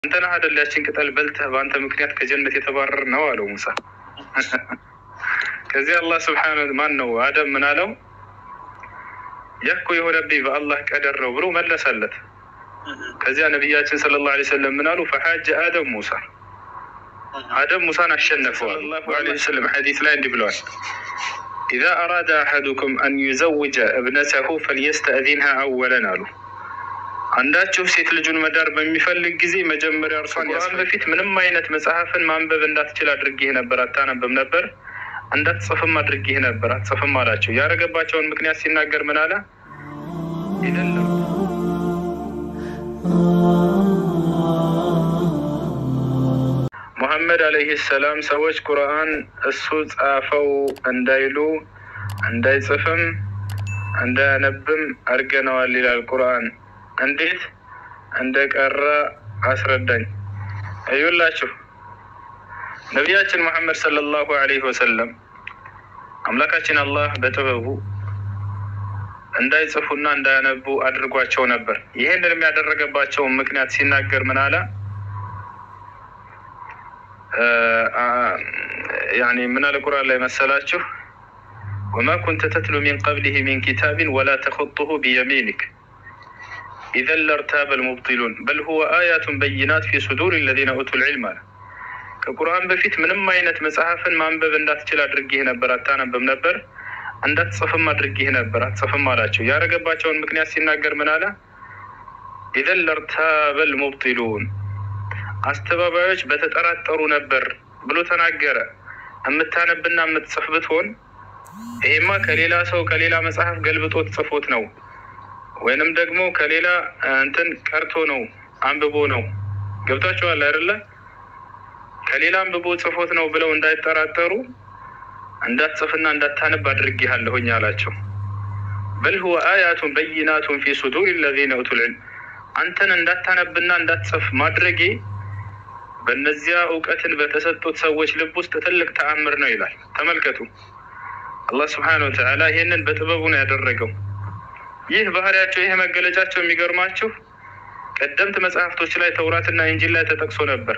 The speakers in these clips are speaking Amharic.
አንተ ነህ አይደል ያችን ቅጠል በልተህ በአንተ ምክንያት ከጀነት የተባረር ነው አለው ሙሳ። ከዚህ አላህ ስብሓነ ማን ነው አደም ምን አለው? ያኮ የሆነብኝ በአላህ ቀደር ነው ብሎ መለሰለት። ከዚያ ነቢያችን ሰለላሁ ዐለይሂ ወሰለም ምን አሉ? ፈሓጀ አደም ሙሳ አደም ሙሳን አሸነፈዋል። ሰለላሁ ዐለይሂ ወሰለም ሐዲስ ላይ እንዲህ ብለዋል፣ ኢዛ አራደ አሐዱኩም አን ዩዘውጀ እብነተሁ ፈልየስተእዚንሃ አወለን አሉ። አንዳችሁ ሴት ልጁን መዳር በሚፈልግ ጊዜ መጀመሪያ እርሷን ያስፈ በፊት ምንም አይነት መጽሐፍን ማንበብ እንዳትችል አድርጌህ ነበር፣ አታነብም ነበር፣ እንዳትጽፍም አድርጌህ ነበር፣ አትጽፍም አላቸው። ያደረገባቸውን ምክንያት ሲናገር ምን አለ? አይደለም ሙሐመድ አለይሂ ሰላም ሰዎች ቁርአን እሱ ጻፈው እንዳይሉ እንዳይጽፍም እንዳያነብም አድርገነዋል ይላል ቁርአን። እንዴት እንደቀረ አስረዳኝ። እዩላችሁ ነቢያችን ሙሐመድ ሰለላሁ ዐለይሂ ወሰለም አምላካችን አላህ በጥበቡ እንዳይጽፉና እንዳያነቡ አድርጓቸው ነበር። ይህንን የሚያደረገባቸውን ምክንያት ሲናገር ምን አለ? ያኔ ምን አለ ቁርአን ላይ መሰላችሁ? ወማ ኩንተ ተትሉ ሚን ቀብሊህ ሚን ኪታቢን ወላ ተኹጡሁ ቢየሚኒክ ኢዘን ለርታበ ልሙብጢሉን በል ሁወ አያቱን በይናት ፊ ሱዱር ለዚነ ኡቱል ዒልም አለ። ከቁርአን በፊት ምንም አይነት መጽሐፍን ማንበብ እንዳትችል አድርጌህ ነበር፣ አታነብም ነበር፣ እንዳትጽፍም አድርጌህ ነበር፣ አትጽፍም አላቸው። ያደረገባቸውን ምክንያት ሲናገር ምን አለ? ኢዘን ለርታበ ልሙብጢሉን አስተባባዮች በተጠራጠሩ ነበር ብሎ ተናገረ። የምታነብና የምትጽፍ ብትሆን ይሄማ ከሌላ ሰው ከሌላ መጽሐፍ ገልብጦት ጽፎት ነው ወይንም ደግሞ ከሌላ እንትን ቀርቶ ነው አንብቦ ነው። ገብቷችኋል አይደለ? ከሌላ አንብቦ ጽፎት ነው ብለው እንዳይጠራጠሩ እንዳትጽፍና እንዳታነብ አድርጌሃለሁኝ አላቸው። በል ሁወ አያቱን በይናቱን ፊ ሱዱር ለዚነ ኡቱል ዒልም አንተን እንዳታነብና እንዳትጽፍ ማድረጌ በእነዚያ እውቀትን በተሰጡት ሰዎች ልብ ውስጥ ትልቅ ተአምር ነው ይላል። ተመልከቱ፣ አላህ ስብሓነሁ ወተዓላ ይህንን በጥበቡ ነው ያደረገው። ይህ ባህሪያቸው ይህ መገለጫቸው የሚገርማችሁ ቀደምት መጽሐፍቶች ላይ ተውራትና ኢንጂል ላይ ተጠቅሶ ነበር።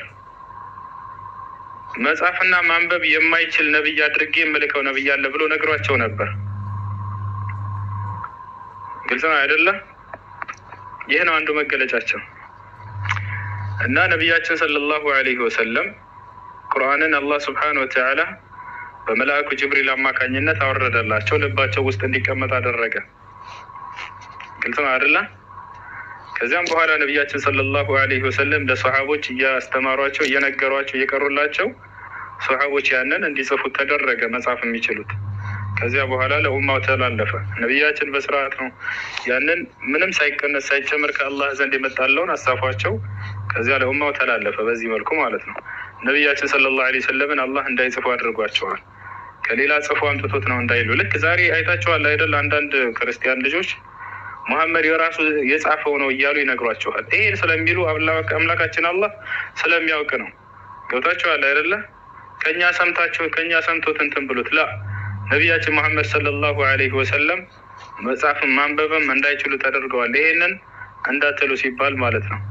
መጻፍና ማንበብ የማይችል ነቢይ አድርጌ የምልከው ነቢይ አለ ብሎ ነግሯቸው ነበር። ግልጽ ነው አይደለም? ይህ ነው አንዱ መገለጫቸው እና ነቢያችን ሰለላሁ ዐለይሂ ወሰለም ቁርአንን አላህ ስብሓነሁ ወተዓላ በመልአኩ ጅብሪል አማካኝነት አወረደላቸው፣ ልባቸው ውስጥ እንዲቀመጥ አደረገ። ግልጽ ነው አይደለ? ከዚያም በኋላ ነቢያችን ሰለላሁ ዐለይሂ ወሰለም ለሰሓቦች እያስተማሯቸው እየነገሯቸው እየቀሩላቸው ሰሓቦች ያንን እንዲጽፉት ተደረገ፣ መጻፍ የሚችሉት። ከዚያ በኋላ ለኡማው ተላለፈ። ነቢያችን በስርዓት ነው ያንን ምንም ሳይቀነስ ሳይጨምር ከአላህ ዘንድ የመጣለውን አሳፏቸው። ከዚያ ለኡማው ተላለፈ፣ በዚህ መልኩ ማለት ነው። ነቢያችን ሰለላሁ ዐለይሂ ወሰለምን አላህ እንዳይጽፉ አድርጓቸዋል። ከሌላ ጽፎ አምጥቶት ነው እንዳይሉ። ልክ ዛሬ አይታችኋል አይደል? አንዳንድ ክርስቲያን ልጆች ሙሐመድ የራሱ የጻፈው ነው እያሉ ይነግሯቸዋል። ይሄን ስለሚሉ አምላካችን አላህ ስለሚያውቅ ነው። ገብታችኋል አይደለ? ከኛ ሰምታችሁ ከኛ ሰምቶት እንትን ብሉት ላ ነቢያችን መሐመድ ሰለላሁ ዐለይሂ ወሰለም መጽሐፍን ማንበብም እንዳይችሉ ተደርገዋል። ይሄንን እንዳትሉ ሲባል ማለት ነው።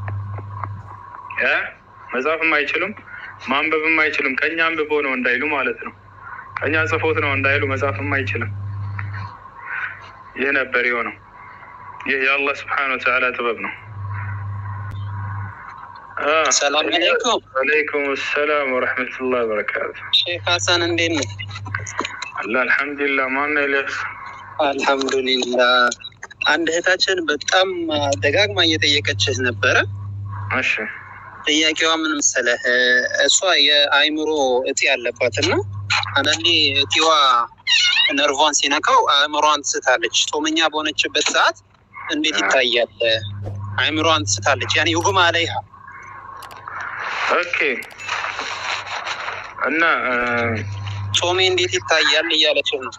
መጽሐፍም አይችሉም ማንበብም አይችሉም። ከኛ አንብቦ ነው እንዳይሉ ማለት ነው። ከኛ ጽፎት ነው እንዳይሉ መጽሐፍም አይችልም። ይህ ነበር የሆነው። ይህ የአላህ ስብሓነሁ ወተዓላ ጥበብ ነው። ሰላም አለይኩም። ወአለይኩም ሰላም ወረሕመቱላህ ወበረካቱ። ሼክ ሀሰን እንዴት ነው? አላ አልሐምዱሊላህ። ማነው ኤልያስ? አልሐምዱሊላህ። አንድ እህታችን በጣም ደጋግማ እየጠየቀችህ ነበረ። እሺ ጥያቄዋ ምን መሰለህ? እሷ የአእምሮ እጢ ያለባት እና አንዳንዴ እጢዋ ነርቫን ሲነካው አእምሯን ትስታለች። ጾመኛ በሆነችበት ሰዓት እንዴት ይታያል? አእምሯን ትስታለች። ያኔ ውጉማ አለይሃ ኦኬ። እና ጾሜ እንዴት ይታያል እያለችህ ነው።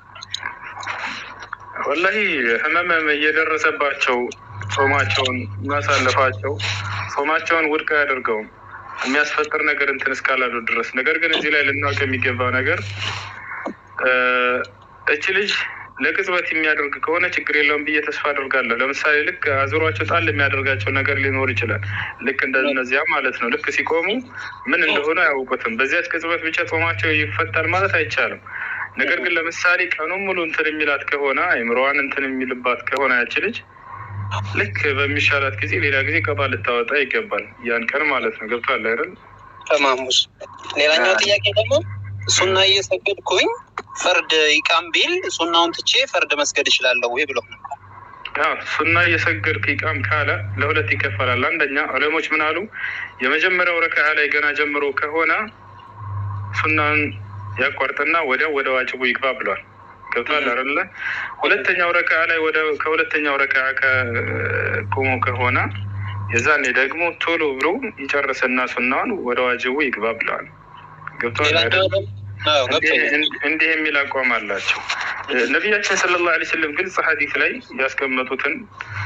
ወላሂ ህመም እየደረሰባቸው ጾማቸውን ማሳለፋቸው ጾማቸውን ውድቅ አያደርገውም የሚያስፈጥር ነገር እንትን እስካላሉ ድረስ። ነገር ግን እዚህ ላይ ልናውቅ የሚገባው ነገር እች ልጅ ለቅጽበት የሚያደርግ ከሆነ ችግር የለውም ብዬ ተስፋ አድርጋለሁ። ለምሳሌ ልክ አዙሯቸው ጣል የሚያደርጋቸው ነገር ሊኖር ይችላል። ልክ እንደነዚያ ማለት ነው። ልክ ሲቆሙ ምን እንደሆነ አያውቁትም። በዚያች ቅጽበት ብቻ ጾማቸው ይፈታል ማለት አይቻልም። ነገር ግን ለምሳሌ ቀኑን ሙሉ እንትን የሚላት ከሆነ አይምሮዋን እንትን የሚልባት ከሆነ ያች ልጅ ልክ በሚሻላት ጊዜ ሌላ ጊዜ ቀባ ልታወጣ ይገባል። ያን ቀን ማለት ነው። ገብቷል አይደል? ተማሙስ ሌላኛው ጥያቄ ደግሞ ሱና እየሰገድኩኝ ፈርድ ይቃም ቢል ሱናውን ትቼ ፈርድ መስገድ እችላለሁ ወይ ብሎ አዎ ሱና እየሰገድክ ይቃም ካለ ለሁለት ይከፈላል። አንደኛ ዑለሞች ምን አሉ? የመጀመሪያው ረክዓ ላይ ገና ጀምሮ ከሆነ ሱናን ያቋርጥና ወዲያው ወደ ዋጅቡ ይግባ ብሏል። ገብቷል አይደለ? ሁለተኛው ረክዓ ላይ ወደ ከሁለተኛው ረክዓ ቆሞ ከሆነ የዛኔ ደግሞ ቶሎ ብሎ ይጨርስና ሱናውን ወደ ዋጅቡ ይግባ ብለዋል። ገብቷል አይደለ? እንዲህ የሚል አቋም አላቸው። ነቢያችን ሰለላሁ ዐለይሂ ወሰለም ግልጽ ሐዲስ ላይ ያስቀመጡትን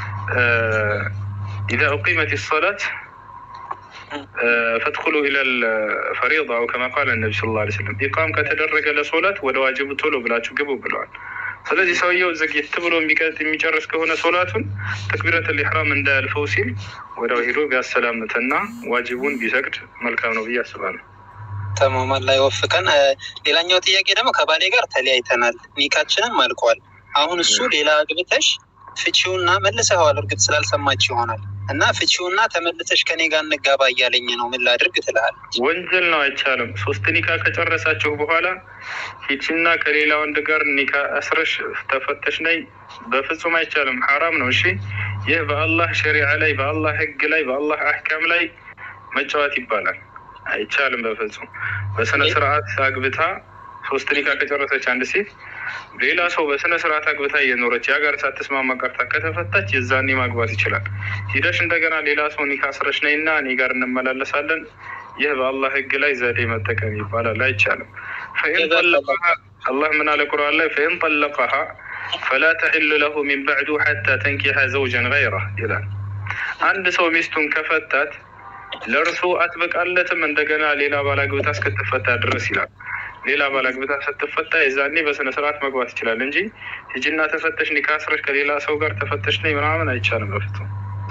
ኢዛ ኡቂመት ሰላት ፈድኹሉ ኢለል ፈሪዳ አው ከማ ቃለ ነቢ ሰለላሁ ዐለይሂ ወሰለም ኢቃም ከተደረገ ለሶላት ወደ ዋጅቡ ቶሎ ብላችሁ ግቡ ብለዋል። ስለዚህ ሰውየው ዘግየት ብሎ የሚጨርስ ከሆነ ሶላቱን ተክቢረተል ኢሕራም እንዳያልፈው ሲል ወዲያው ሄዶ ቢያሰላምትና ዋጅቡን ቢሰግድ መልካም ነው ብዬ አስባለሁ። ተማማን ላይ ወፍቀን። ሌላኛው ጥያቄ ደግሞ ከባሌ ጋር ተለያይተናል፣ ኒካችንም አልቋል። አሁን እሱ ሌላ አግብተሽ ፍቺውና መልሰኸዋል። እርግጥ ስላልሰማች ይሆናል እና ፍቺውና ተመልሰሽ ከኔ ጋር እንጋባ እያለኝ ነው። ምን ላድርግ ትልሃለች። ወንጀል ነው፣ አይቻልም። ሶስት ኒካ ከጨረሳችሁ በኋላ ሂቺና ከሌላ ወንድ ጋር ኒካ አስረሽ ተፈተሽ ነይ፣ በፍጹም አይቻልም። ሐራም ነው። እሺ፣ ይህ በአላህ ሸሪዓ ላይ በአላህ ህግ ላይ በአላህ አህካም ላይ መጫወት ይባላል። አይቻልም በፍጹም። በስነ ስርዓት አግብታ ሶስት ኒካ ከጨረሰች አንድ ሴት ሌላ ሰው በስነ ስርዓት አግብታ እየኖረች ያ ጋር ሳትስማማ ቀርታ ከተፈታች የዛኔ ማግባት ይችላል። ሂደሽ እንደገና ሌላ ሰው ኒካ አስረሽ ነይና እኔ ጋር እንመላለሳለን። ይህ በአላህ ህግ ላይ ዘዴ መጠቀም ይባላል። አይቻልም። ፈኢን ጠለቀሃ አላህ ምን አለ ቁርአን ላይ ፈኢን ጠለቀሃ ፈላ ተሒሉ ለሁ ሚን በዕዱ ሐታ ተንኪሐ ዘውጀን ገይረህ ይላል። አንድ ሰው ሚስቱን ከፈታት ለእርሱ አትበቃለትም እንደገና ሌላ ባላግብታ እስክትፈታ ድረስ ይላል። ሌላ ባላግብታ ስትፈታ የዛኔ በስነ ስርዓት መግባት ይችላል እንጂ ሂጂና ተፈተሽ ኒካ አስረሽ ከሌላ ሰው ጋር ተፈተሽ ነይ ምናምን አይቻልም በፍጹም።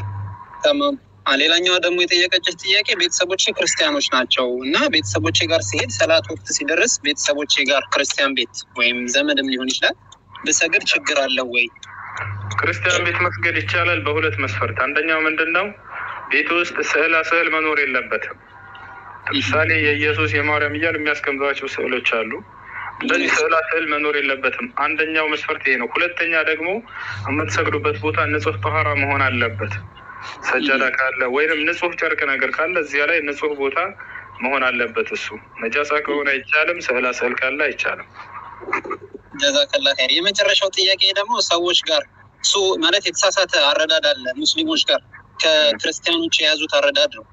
ተማም ሌላኛዋ ደግሞ የጠየቀችሽ ጥያቄ ቤተሰቦቼ ክርስቲያኖች ናቸው እና ቤተሰቦቼ ጋር ሲሄድ ሰላት ወቅት ሲደርስ ቤተሰቦቼ ጋር ክርስቲያን ቤት ወይም ዘመድም ሊሆን ይችላል ብሰግድ ችግር አለው ወይ? ክርስቲያን ቤት መስገድ ይቻላል በሁለት መስፈርት። አንደኛው ምንድን ነው? ቤት ውስጥ ስዕላ ስዕል መኖር የለበትም። ለምሳሌ የኢየሱስ የማርያም እያሉ የሚያስቀምጧቸው ስዕሎች አሉ። እንደዚህ ስዕላ ስዕል መኖር የለበትም። አንደኛው መስፈርት ይሄ ነው። ሁለተኛ ደግሞ የምትሰግዱበት ቦታ ንጹህ ጠኋራ መሆን አለበት። ሰጃዳ ካለ ወይንም ንጹህ ጨርቅ ነገር ካለ እዚያ ላይ ንጹህ ቦታ መሆን አለበት። እሱ ነጃሳ ከሆነ አይቻልም። ስዕላ ስዕል ካለ አይቻልም። ጀዛከላ ኸይር። የመጨረሻው ጥያቄ ደግሞ ሰዎች ጋር እሱ ማለት የተሳሳተ አረዳድ አለ ሙስሊሞች ጋር ከክርስቲያኖች የያዙት አረዳድ ነው።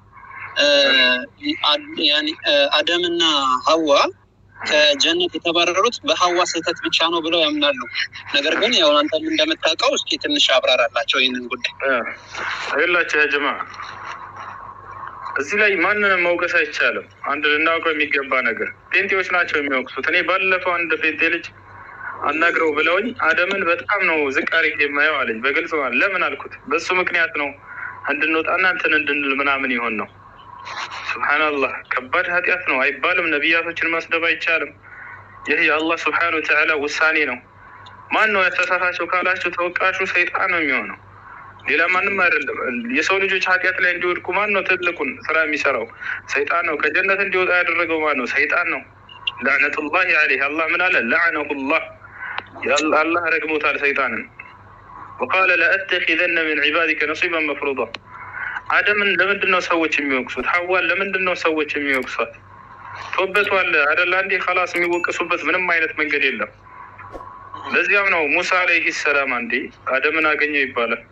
አደምና ሀዋ ከጀነት የተባረሩት በሀዋ ስህተት ብቻ ነው ብለው ያምናሉ። ነገር ግን ያው አንተም እንደምታውቀው እስኪ ትንሽ አብራራላቸው ይህንን ጉዳይ ይላቸው ያ ጀማ። እዚህ ላይ ማንንም መውቀስ አይቻልም። አንድ ልናውቀው የሚገባ ነገር ጴንጤዎች ናቸው የሚወቅሱት። እኔ ባለፈው አንድ ጴንጤ ልጅ አናግረው ብለውኝ አደምን በጣም ነው ዝቅ አድርጌ የማየው አለኝ። በግልጽ ማለት ለምን አልኩት። በሱ ምክንያት ነው እንድንወጣና እንትን እንድንል ምናምን ይሆን ነው። ስብሓንላህ ከባድ ኃጢአት ነው አይባልም። ነቢያቶችን ማስደብ አይቻልም። ይህ የአላህ ስብሓን ወተዓላ ውሳኔ ነው። ማን ነው ያሳሳታቸው ካላቸው ተወቃሹ ሰይጣን ነው የሚሆነው፣ ሌላ ማንም አይደለም። የሰው ልጆች ኃጢአት ላይ እንዲወድቁ ማን ነው ትልቁን ስራ የሚሰራው? ሰይጣን ነው። ከጀነት እንዲወጣ ያደረገው ማን ነው? ሰይጣን ነው። ላዕነቱላሂ አለይህ አላህ ምን አለ? ላዕነሁላህ አላህ ረግሞታል ሰይጣንን። ወቃለ ለአተኪዘነ ሚን ዒባዲከ ነሲባን መፍሩዳ አደምን ለምንድን ነው ሰዎች የሚወቅሱት? ሀዋን ለምንድን ነው ሰዎች የሚወቅሷት? ቶበቷል አደለ አንዴ ከላስ የሚወቅሱበት ምንም አይነት መንገድ የለም። ለዚያም ነው ሙሳ አለይህ ሰላም አንዴ አደምን አገኘው ይባላል።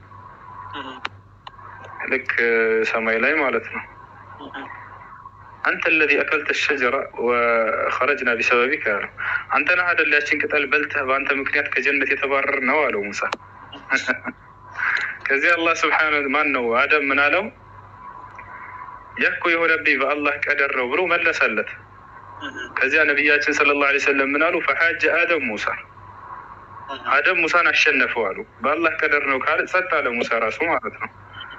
ልክ ሰማይ ላይ ማለት ነው። አንተ ለዚ አከልተ ሸጀራ ወኸረጅና ቢሰበቢክ ያለው አንተ ነህ አደል ያችን ቅጠል በልተህ በአንተ ምክንያት ከጀነት የተባረር ነው አለው ሙሳ። ከዚህ አላህ ስብሓን ማን ነው አደም ምን አለው? ያኮ የሆነብኝ በአላህ ቀደር ነው ብሎ መለሰለት። ከዚያ ነቢያችን ሰለላሁ ዐለይሂ ወሰለም ምን አሉ? ፈሓጀ አደም ሙሳ አደም ሙሳን አሸነፈው አሉ። በአላህ ቀደር ነው ካለ ጸጥ አለ ሙሳ ራሱ ማለት ነው።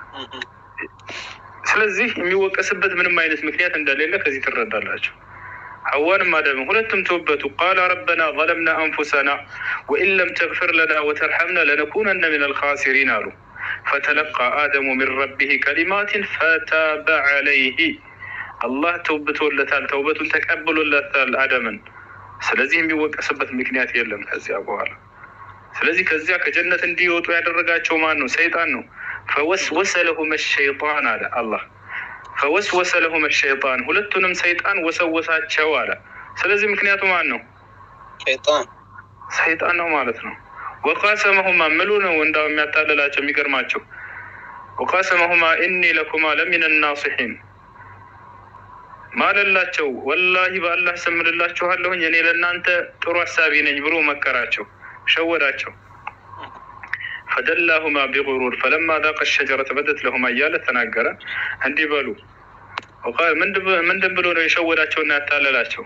ስለዚህ የሚወቀስበት ምንም አይነት ምክንያት እንደሌለ ከዚህ ትረዳላችሁ። ሐዋንም አደምም ሁለቱም ተወበቱ። ቃለ ረበና ዘለምና አንፉሰና ወኢን ለም ተግፍር ለና ወተርሐምና ለነኩነነ ምን አልኻሲሪን አሉ። ፈተለቃ አደሙ ሚን ረቢህ ከሊማትን ፈታበ ዐለይህ አላህ ተውብቶለታል፣ ተውበቱን ተቀብሎለታል አደምን። ስለዚህ የሚወቀስበት ምክንያት የለም ከዚያ በኋላ። ስለዚህ ከዚያ ከጀነት እንዲወጡ ያደረጋቸው ማን ነው? ሰይጣን ነው። ፈወስወሰ ለሁመ ሸይጣን አለ አላህ ፈወስወሰ ለሁመ ሸይጣን ሁለቱንም ሰይጣን ወሰወሳቸው አለ። ስለዚህ ምክንያቱ ማን ነው? ሸይጣን ሰይጣን ነው ማለት ነው። ወቃሰመሁማ ምሉ ነው እንዳው የሚያታልላቸው የሚገርማቸው ወቃሰመሁማ ኢኒ ለኩማ ለሚን ናሲሒን ማለላቸው ወላሂ በአላህ ስምልላችኋለሁኝ እኔ ለእናንተ ጥሩ አሳቢ ነኝ ብሎ መከራቸው፣ ሸወዳቸው። ፈደላሁማ ቢጉሩር ፈለማ ዛቀ ሸጀረተ በደት ለሁማ እያለ ተናገረ። እንዲህ በሉ ምንድን ብሎ ነው የሸወዳቸውና ያታለላቸው?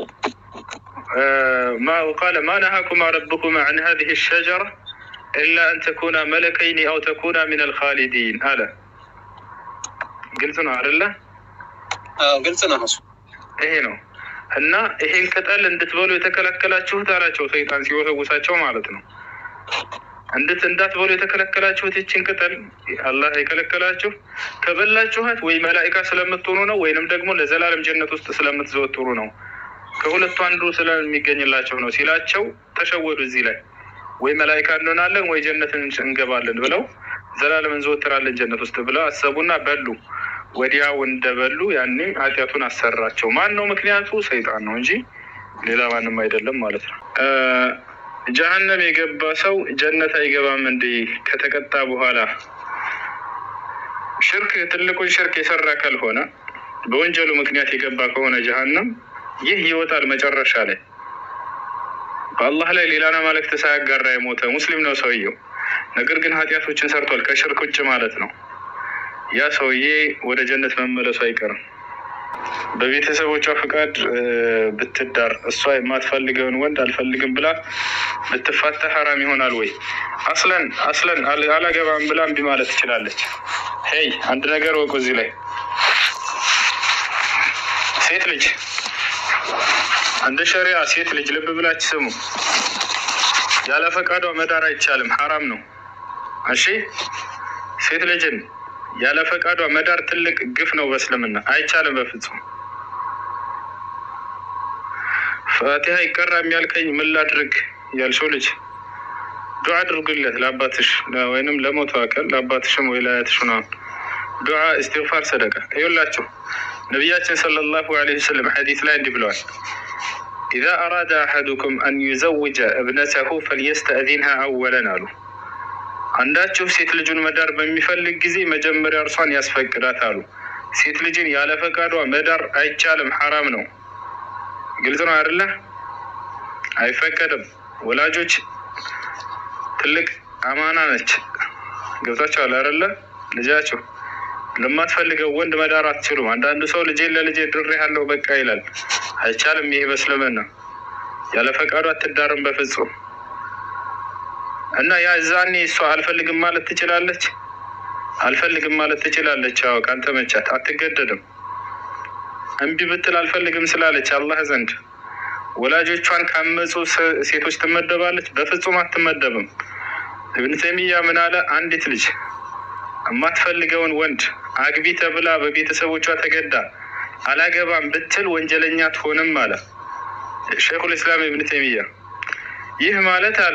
ቃለ ማ ነሃኩማ ረብኩማ አን ሀዚህ ሸጀራ ኢላ አን ተኩና መለከይኒ አው ተኩና ሚን አልኻሊዲን አለ። ግልጽ ነው አደለ? ግልጽ ነው እሱ። ይሄ ነው እና ይሄን ቅጠል እንድትበሉ የተከለከላችሁት አላቸው ሰይጣን ሲወሰውሳቸው ማለት ነው። እንድት እንዳትበሉ የተከለከላችሁት ይችን ቅጠል አላህ የከለከላችሁ ከበላችኋት ወይ መላኢካ ስለምትሆኑ ነው፣ ወይንም ደግሞ ለዘላለም ጀነት ውስጥ ስለምትዘወትሩ ነው። ከሁለቱ አንዱ ስለሚገኝላቸው ነው ሲላቸው ተሸወዱ። እዚህ ላይ ወይ መላኢካ እንሆናለን ወይ ጀነትን እንገባለን ብለው ዘላለም እንዘወትራለን ጀነት ውስጥ ብለው አሰቡና በሉ። ወዲያው እንደበሉ ያኔ ኃጢአቱን አሰራቸው። ማን ነው ምክንያቱ? ሰይጣን ነው እንጂ ሌላ ማንም አይደለም ማለት ነው። ጀሀነም የገባ ሰው ጀነት አይገባም እንዴ? ከተቀጣ በኋላ ሽርክ ትልቁን ሽርክ የሰራ ካልሆነ በወንጀሉ ምክንያት የገባ ከሆነ ጀሀነም ይህ ይወጣል መጨረሻ ላይ በአላህ ላይ ሌላን አማልክት ሳያጋራ የሞተ ሙስሊም ነው ሰውየው። ነገር ግን ኃጢአቶችን ሰርቷል ከሽርክ ውጭ ማለት ነው። ያ ሰውዬ ወደ ጀነት መመለሱ አይቀርም። በቤተሰቦቿ ፍቃድ ብትዳር እሷ የማትፈልገውን ወንድ አልፈልግም ብላ ብትፋታ ሀራም ይሆናል ወይ? አስለን አስለን አላገባም ብላ እምቢ ማለት ትችላለች። ሄይ አንድ ነገር ወቁ እዚህ ላይ ሴት ልጅ እንደ ሸሪያ ሴት ልጅ ልብ ብላችሁ ስሙ፣ ያለ ፈቃዷ መዳር አይቻልም፣ ሀራም ነው። እሺ ሴት ልጅን ያለ ፈቃዷ መዳር ትልቅ ግፍ ነው በእስልምና አይቻልም በፍጹም። ፋቲሃ ይቀራም ያልከኝ ምን ላድርግ ያልሽው ልጅ ዱዓ አድርጉለት ለአባትሽ ወይንም ለሞቱ አካል ለአባትሽም ወይ ለአያትሽ ነው። ዱዓ እስትግፋር፣ ሰደቃ ይውላችሁ። ነቢያችን ሰለላሁ ዐለይሂ ወሰለም ሐዲስ ላይ እንዲህ ብለዋል ኢዛ አራደ አሐዱኩም አን ዩዘውጀ እብነተሁ ፈልየስተእዚንሃ አወለን አሉ። አንዳችሁ ሴት ልጁን መዳር በሚፈልግ ጊዜ መጀመሪያ እርሷን ያስፈቅዳት አሉ። ሴት ልጅን ያለ ፈቃዷ መዳር አይቻልም፣ ሐራም ነው። ግልጽ ነው አይደለ? አይፈቀድም። ወላጆች ትልቅ አማና ነች። ገብታችኋል አይደለ? ልጃችሁ ለማትፈልገው ወንድ መዳር አትችሉም። አንዳንዱ ሰው ልጄን ለልጄ ድሬ ያለው በቃ ይላል። አይቻልም። ይሄ በእስልምና ያለ ፈቃዷ አትዳርም በፍጹም። እና ያ እዛኔ እሷ አልፈልግም ማለት ትችላለች፣ አልፈልግም ማለት ትችላለች። አዎ ካልተመቻት አትገደድም። እምቢ ብትል አልፈልግም ስላለች አላህ ዘንድ ወላጆቿን ካመፁ ሴቶች ትመደባለች? በፍጹም አትመደብም። እብን ተይሚያ ምን አለ? አንዲት ልጅ የማትፈልገውን ወንድ አግቢ ተብላ በቤተሰቦቿ ተገዳ አላገባም ብትል ወንጀለኛ ትሆንም አለ ሸይኹል ኢስላም እብን ተይሚያ። ይህ ማለት አለ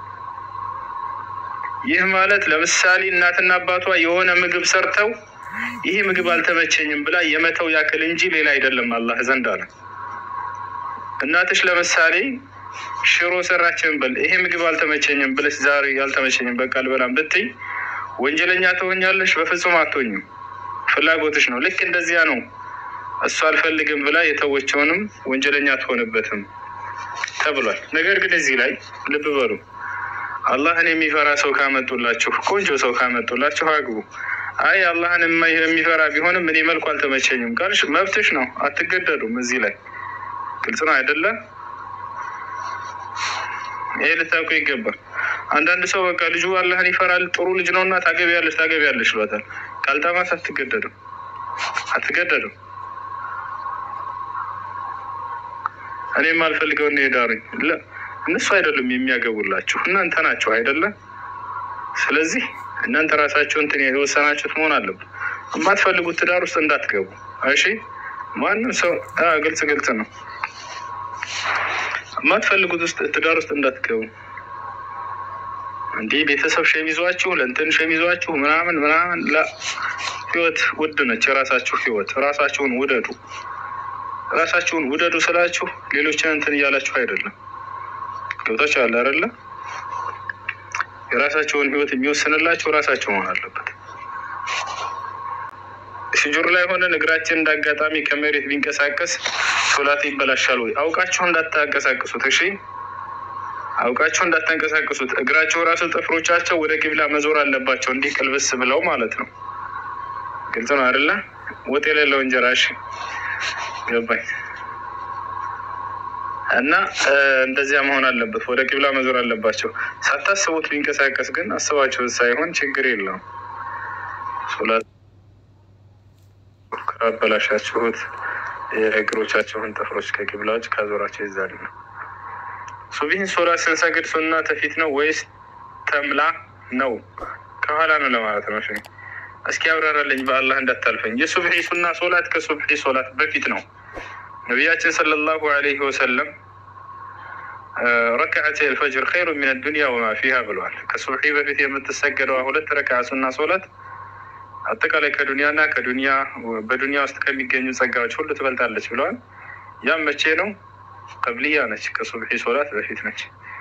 ይህ ማለት ለምሳሌ እናትና አባቷ የሆነ ምግብ ሰርተው ይህ ምግብ አልተመቸኝም ብላ የመተው ያክል እንጂ ሌላ አይደለም አላህ ዘንድ አለ። እናትሽ ለምሳሌ ሽሮ ሰራችን በል ይሄ ምግብ አልተመቸኝም ብለሽ ዛሬ አልተመቸኝም በቃ አልበላም ብትይ ወንጀለኛ ትሆኛለሽ? በፍጹም አትሆኝም። ፍላጎትሽ ነው። ልክ እንደዚያ ነው። እሱ አልፈልግም ብላ የተወችውንም ወንጀለኛ አትሆንበትም ተብሏል። ነገር ግን እዚህ ላይ ልብ በሉ አላህን የሚፈራ ሰው ካመጡላችሁ፣ ቆንጆ ሰው ካመጡላችሁ አግቡ። አይ አላህን የሚፈራ ቢሆንም እኔ መልኩ አልተመቸኝም ካልሽ መብትሽ ነው፣ አትገደዱም። እዚህ ላይ ግልጽ ነው አይደለም? ይሄ ልታውቁ ይገባል። አንዳንድ ሰው በቃ ልጁ አላህን ይፈራል ጥሩ ልጅ ነው እና ታገቢያለሽ ታገቢያለሽ ይሏታል። ካልጣማት አትገደድም አትገደድም። እኔ የማልፈልገው እኔ ዳሩኝ እነሱ አይደሉም የሚያገቡላችሁ እናንተ ናችሁ አይደለም። ስለዚህ እናንተ ራሳችሁ እንትን የወሰናችሁት መሆን አለበት። የማትፈልጉት ትዳር ውስጥ እንዳትገቡ እሺ። ማንም ሰው ግልጽ ግልጽ ነው። የማትፈልጉት ውስጥ ትዳር ውስጥ እንዳትገቡ። እንዲህ ቤተሰብ ሸሚዟችሁ ለእንትን ሸሚዟችሁ ምናምን ምናምን ላ ህይወት ውድ ነች። የራሳችሁ ህይወት ራሳችሁን ውደዱ። ራሳችሁን ውደዱ ስላችሁ ሌሎችን እንትን እያላችሁ አይደለም። ገብታችሁ አለ አይደለ? የራሳቸውን ህይወት የሚወስንላቸው ራሳቸው መሆን አለበት። ስጁር ላይ ሆነን እግራችን እንዳጋጣሚ ከመሬት ቢንቀሳቀስ ሶላት ይበላሻል ወይ? አውቃችሁ እንዳታንቀሳቅሱት። እሺ፣ አውቃችሁ እንዳታንቀሳቅሱት። እግራቸው ራሱ ጥፍሮቻቸው ወደ ቂብላ መዞር አለባቸው፣ እንዲህ ቅልብስ ብለው ማለት ነው። ግልጽ ነው አይደለ? ወጥ የሌለው እንጀራ። እሺ፣ ገባኝ። እና እንደዚያ መሆን አለበት። ወደ ቂብላ መዞር አለባቸው። ሳታስቡት ቢንቀሳቀስ ግን አስባችሁት ሳይሆን ችግር የለውም። ሶላት ካበላሻችሁት የእግሮቻችሁን ጥፍሮች ከቂብላዎች ካዞራቸው ይዛል ነው። ሱቢህን ሶላት ስንሰግድ ሱና ተፊት ነው ወይስ ተምላ ነው? ከኋላ ነው ለማለት ነው። እስኪ አብራራለኝ በአላህ እንዳታልፈኝ። የሱብሒ ሱና ሶላት ከሱብሒ ሶላት በፊት ነው። ነቢያችን ሰለላሁ አለይህ ወሰለም ረክዓት ልፈጅር ኸይሩ ሚን ዱንያ ወማ ፊሃ ብለዋል። ከሱብሒ በፊት የምትሰገደዋ ሁለት ረክዓ ሱና ሶላት አጠቃላይ ከዱንያና ከዱንያ በዱንያ ውስጥ ከሚገኙ ጸጋዎች ሁሉ ትበልጣለች ብለዋል። ያም መቼ ነው? ቀብልያ ነች፣ ከሱብሒ ሶላት በፊት ነች።